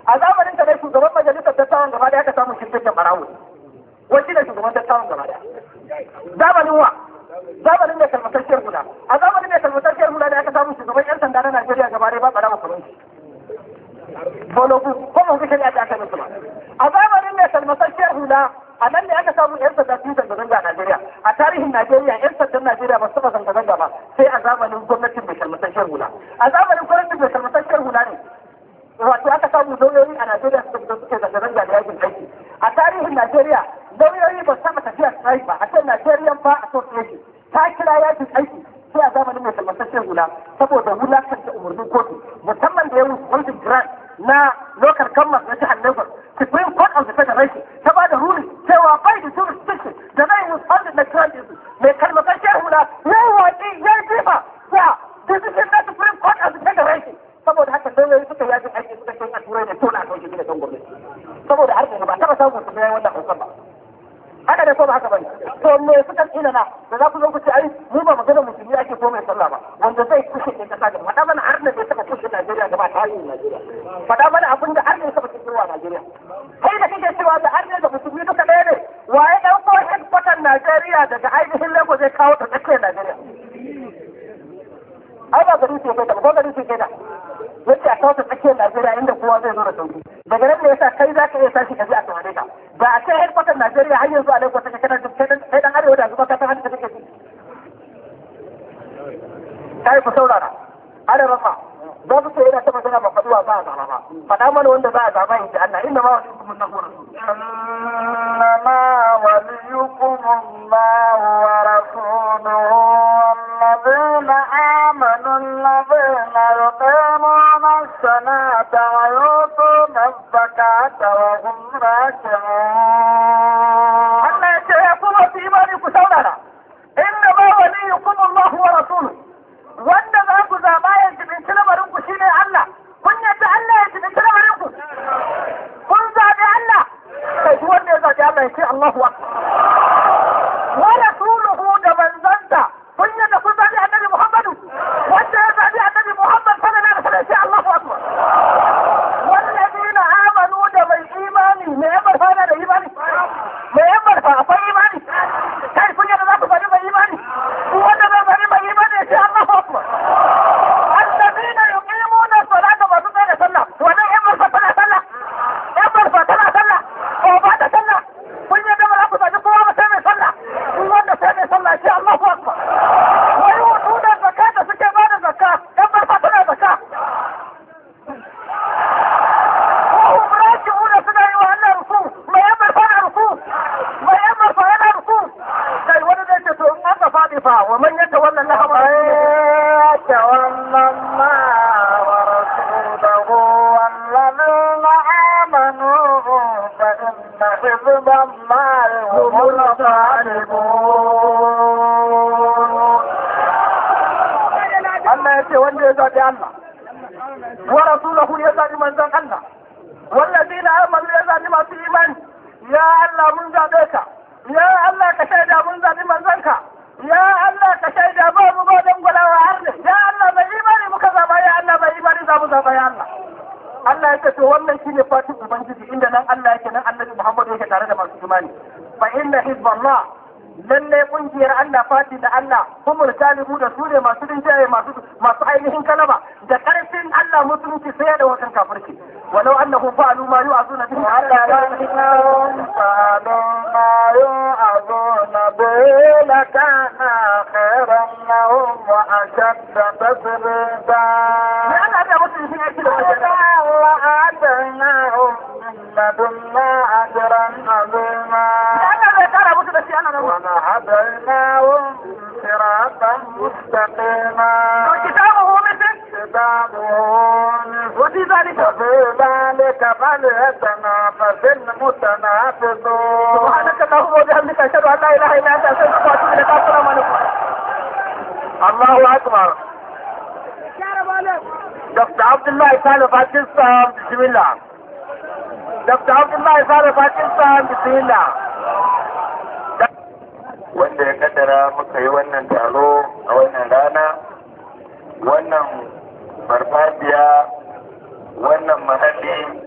a zamanin da ne shugaban majalisar dattawan gaba da aka samu shirkin barawo wani ne shugaban dattawan gaba da zamanin wa zamanin mai kalmatacciyar hula a zamanin mai kalmatacciyar hula da aka samu shugaban yan sanda na Najeriya gaba da ba barawo kamar shi bologu ko mun ga shari'a da aka musu ba a zamanin mai kalmatacciyar hula a nan ne aka samu yan sanda su zanga-zanga a Najeriya a tarihin Najeriya yan sandan Najeriya ba su taɓa zanga-zanga ba sai a zamanin gwamnatin mai kalmatacciyar hula a zamanin gwamnatin mai kalmatacciyar hula ne wato aka samu lauyoyi a Najeriya suka fito suke zanga-zanga da yakin aiki a tarihin Najeriya lauyoyi ba su taɓa tafiya strike ba a ce Nigerian Bar Association ta kira yakin aiki sai a zamanin mai kalmatacciyar hula saboda wulakanta umarnin kotu musamman da ya wuce grant na local government na jihar Lagos Supreme Court of the Federation ta ba da ruling cewa bai da jurisdiction da zai withhold na grant mai kalmatacciyar hula ya yi watsi ya yi jifa ya decision na Supreme Court of the Federation saboda haka lauyoyi suka yajin aiki suka ce a turai da tona a sauke gida don gwamnati saboda har ba taɓa samun su bayan wannan hausan ba haka ne ko ba haka bane to me suka tsina na da za ku zo ku ce ai mu ba magana musulmi ake ko mai sallah ba wanda zai kushe ne kasa da faɗa mana har ne bai taɓa kushe Najeriya gaba ta hanyar Najeriya faɗa mana abin da har ne taɓa kushewa Najeriya kai da kake cewa da har ne da musulmi duka ɗaya ne waye ɗauko headquarter Najeriya daga ainihin Lagos zai kawo ta tsakiyar Najeriya ai ba gari ce kai da ko gari ce kai da yace a kawo ta tsakiyar Najeriya inda kowa zai zo da sauki daga nan ne yasa kai za ka iya tashi ka je a taware ka ba a kai headquarter Najeriya har yanzu a Lagos take kana kai dan arewa da zuba ka san haka take ji kai ku saurara ana rama za su ce yana ta magana ba faduwa ba a zaba ba faɗa mana wanda za a zaba in ji Allah inna ma wani hukumun na hura إنما وليكم الله ورسوله والذين آمنوا الذين يقيمون الصلاة ويؤتون الزكاة وهم راكعون Allah ya ce ya kuma su imani ku saurara inna ma waliyukum Allah wa rasuluhu wanda za ku zaba ya jibinci lamarin ku shine Allah kun yadda Allah ya jibinci lamarin ku kun zabi Allah kai duk wanda ya zabi Allah ya ce Allahu akbar wa rasuluhu da manzanta kun yadda kun zabi annabi Muhammadu wanda ya zabi annabi Muhammad sallallahu alaihi wasallam ya ce Allahu akbar والذين آمنوا da mai imani me ya barfa da imani me ya barfa akwai imani kai kun yadda za ku bari mai imani ku wanda zai bari mai imani ya ce Allahu akbar الذين يقيمون الصلاة masu tsaye da sallah wannan yan barfa tana sallah yan barfa tana sallah ko ba ta sallah kun yadda ba za ku zaɓi kowa ba sai mai sallah ku wanda sai mai sallah ya ce Allahu akbar wa yu'tuna zakata suke ba da zakka yan barfa tana zakka وهم راجعون سنة وأنا رسول ما يمر فانا رسول ما يمر فانا رسول كي ولد يتسو أنت فاضفا ومن يتولى الله يتولى الله ورسوله والذين آمنوا فإن حزب الله هم الغالبون Allah ya ce wanda ya zaɓi Allah wa rasulahu ya zaɓi manzon Allah wallazina amanu ya zaɓi masu imani ya Allah mun zaɓe ka ya Allah ka shaida mun zaɓi manzonka ya Allah ka shaida ba mu ba dan gwalawa har ne ya Allah bai imani muka zaɓa ya Allah bai imani za mu zaɓa ya Allah Allah ya ce to wannan shine fatin ubangiji inda nan Allah yake nan Annabi Muhammad yake tare da masu imani fa inna hizballah lalle kungiyar Allah fati da Allah humul talibu da su ne masu rinjaye masu masu ainihin kalaba da karfin Allah musulunci sai da wajen kafirci walau annahu fa'alu ma yu'azuna bihi ولكنهم فعلوا ما يوعظون به لكان خيرا لهم وأشد تثبيتا ya Allah da mutum shi yake da wajen وآتيناهم من لدنا أجرا عظيما ya Allah zai kara musu da shi ana nan وهديناهم صراطا مستقيما kitabuhu misl كتابه wa fi zalika وفي ذلك فليتنافس المتنافسون سبحانك اللهم وبحمدك اشهد ان لا اله الا انت استغفرك واتوب اليك السلام عليكم الله أكبر دكتور عبد الله صالح باكستان بسم الله دكتور عبد الله صالح باكستان بسم الله wanda ya kaddara muka yi wannan taro a wannan rana wannan farfajiya wannan mahalli